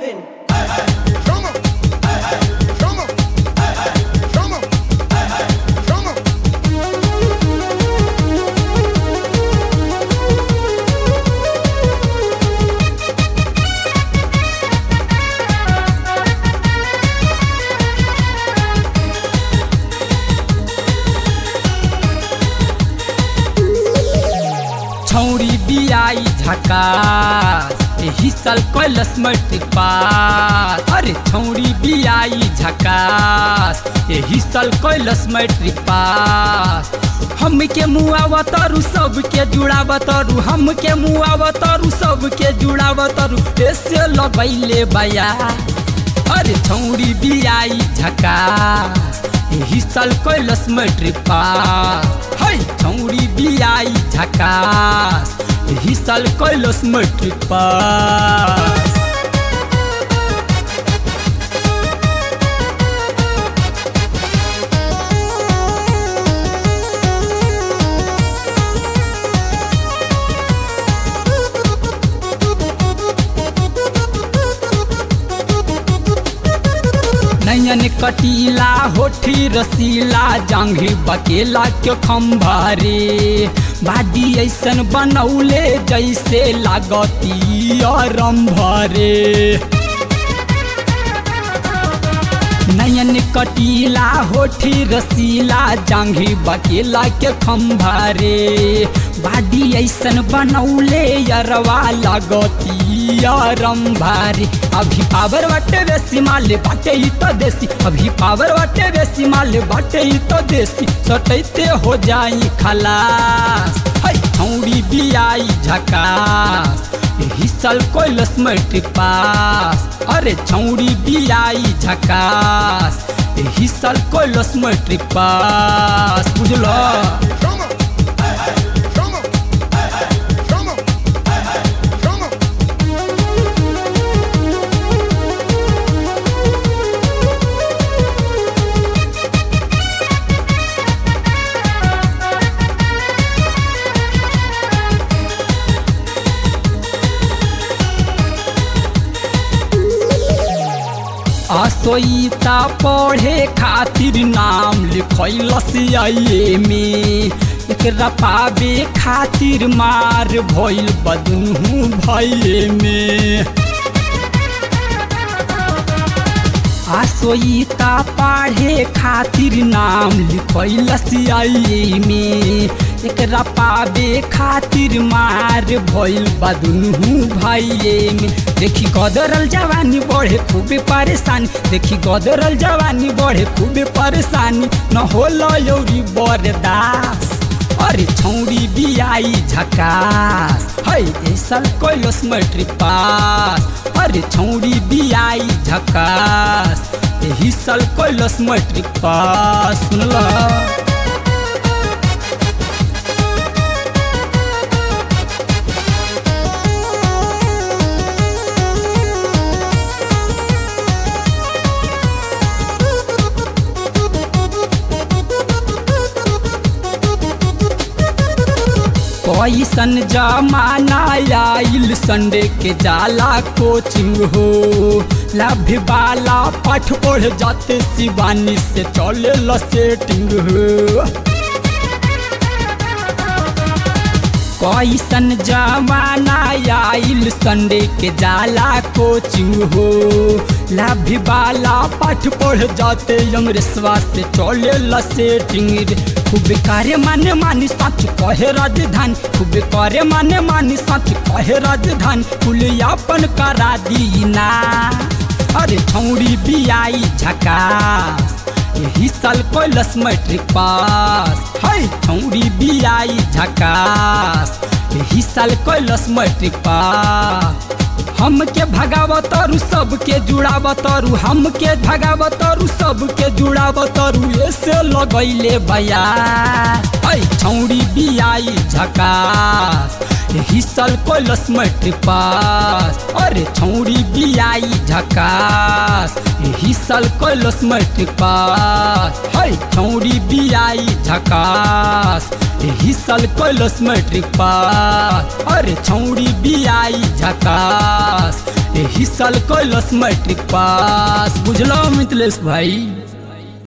moving. Chama. Chama. Chama. Chama. छौरी बियाई झकास एही साल कैलस मैट्रिक पास अरे छौरी बियाई झकास एही साल कैलस मैट्रिक पास हमके मुआव तरु सबके जुड़ाव तरु हमके मुआव तरु सबके जुड़ाव तरु ऐसे लगैले बया अरे छौरी बियाई झकास एही साल कैलस मैट्रिक पास है छौरी बियाई झकास एही साल कैलस मैट्रिक पास नयन कटीला होठी रसीला जांघी बकेला के खम्भारे बाडी ऐसन बनौले जैसे लागती रंभरे नयन कटीला होठी रसीला जांघी बकेला के खम्भारे बाडी ऐसन बनौले यरवा लागती रंभारे अभी पावर बाटे बेसी माले बाटे ही तो देसी अभी पावर बाटे बेसी माले बाटे ही तो देसी सटैते हो जाई खलास है छौड़ी बियाई झकास एही साल कैलस मैट्रिक पास अरे छौड़ी बियाई झकास एही साल कैलस मैट्रिक पास बुझलो Chama. Chama. Chama. Chama. असोईता पढ़े खातिर नाम लिखैलस आइए में एकरा पावे खातिर मार भइल बदनू भइए में आसोईता पढ़े खातिर नाम लिखैलस आइए में एकरा पावे खातिर मार भइल बदनू भाइये में देखी गदरल जवानी बढ़े खूबे परेशानी देखी गदरल जवानी बढ़े खूबे परेशानी न होला यौरी बरदास अरे छौरी बियाई झकास है ऐसल कैलस मैट्रिक पास अरे छौरी बियाई झकास एही साल कैलस मैट्रिक पास सुनला कैसन जमाना आइल संडे के जाला कोचिंग हो लाभ वाला पाठ पढ़ जाते शिवानी से चले ल सेटिंग हो कैसन जमाना आइल संडे के जाला कोचिंग हो लाभ वाला पाठ पढ़ जाते अंग्रेसवा से चले ल सेटिंग रे खूब करे माने मानी सच कहे राजधानी खूब करे माने मानी सच कहे राजधानी कुलियापन करा दीना अरे छौड़ी बियाई झकास यही साल कैलस मैट्रिक पास है छौड़ी बियाई झकास यही साल कैलस मैट्रिक पास हमके भगावतरु सबके जुड़ावतरु हमके भगावतरु सबके जुड़ावतरु ऐसे लगैले बया ऐ छौड़ी बियाई झकास एही साल कैलस मैट्रिक पास अरे छौड़ी बियाई झकास एही साल कैलस मैट्रिक पास है छौड़ी बियाई झकास एही साल कैलस मैट्रिक पास अरे छौड़ी बियाई झकास एही एही साल कैलस मैट्रिक पास बुझलो मिथिलेश भाई